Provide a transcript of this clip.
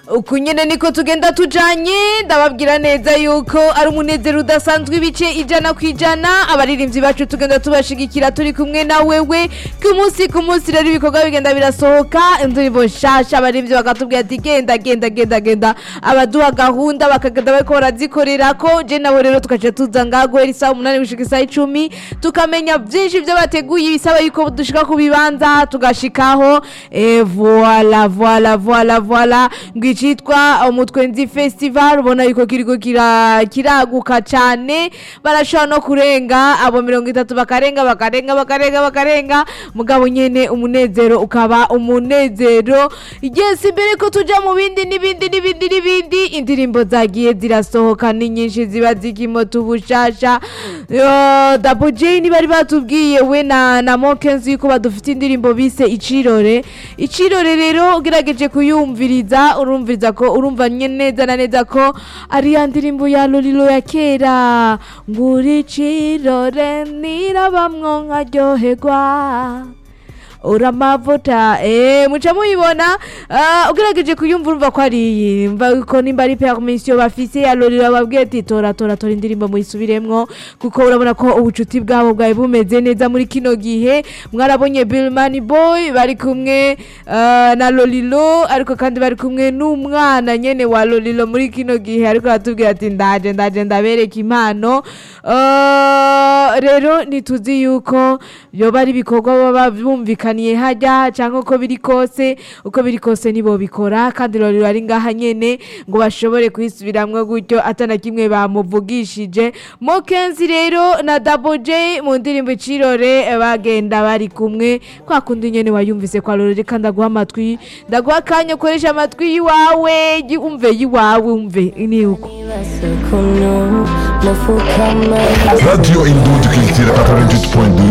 uku nyene niko tugenda tujanye ndababwira neza yuko ari umunezero udasanzwe ibice ijana ku ijana abaririmbyi bacu tugenda tubashigikira turi kumwe na wewe ku munsi ku munsi rero ibikorwa bigenda birasohoka indirimbo nshasha abaririmbyi bakatubwira ati genda genda genda genda abaduha gahunda bakagenda bariko barazikorerako je nabo rero tukaca tuza ngaha guhera isaha umunani gushika isaha icumi tukamenya vyinshi vyo bateguye bisaba yuko dushika ku bibanza tugashikaho eh, voila voila voila voila ngo icitwa umutwenzi festival ubona yuko kiriko kira- kiraguka cane barashobora no kurenga abo mirongo itatu bakarenga bakarenga bakarenga bakarenga mugabo nyene umunezero ukaba umunezero yes imbere ko tuja mu bindi n'ibindi n'ibindi n'ibindi indirimbo zagiye zirasohoka ni nyinshi ziba zikimota ubushasha Yo, Double J bari batubwiye we na na Mokenzi yuko badufite indirimbo bise icirore icirore rero ugerageje kuyumviriza urumviriza ko urumva nye neza na neza ko ari ya ndirimbo ya Lolilo ya kera nguri icirore nirabamwo nkaryoherwa uramavuta eh muca muyibona ah, ugerageje kuyumva urumva ko ari iyi mva ko nimba ari permission bafise ya Lolilo babwiye ati tora tora tora indirimbo muyisubiremwo kuko urabona ko ubucuti bwabo bwawe bumeze neza muri kino gihe mwarabonye Bill Money Boy bari kumwe ah, na Lolilo ariko kandi bari kumwe n'umwana nyene wa Lolilo muri kino gihe ariko aratubwira ati ndaje ndaje ndabereka impano Ah, rero ntituzi yuko yoba ari ibikorwa baba bumvikaniye hajya cyangwa uko biri kose uko biri kose nibo bikora kandi Lolilo ari ngaha nyene ngo bashobore kuyisubiramwo gutyo atana kimwe bamuvugishije Mokenzi rero na Double J mu ndirimbo icirore eh, bagenda bari kumwe kwa kundi nyene wayumvise kwa Lolilo reka ndaguha amatwi ndaguha akanya ukoresha amatwi yiwawe gi- umve yiwawe umve ni uko Nibaza ukuntu nafukama Radio Indonde Culture 88.2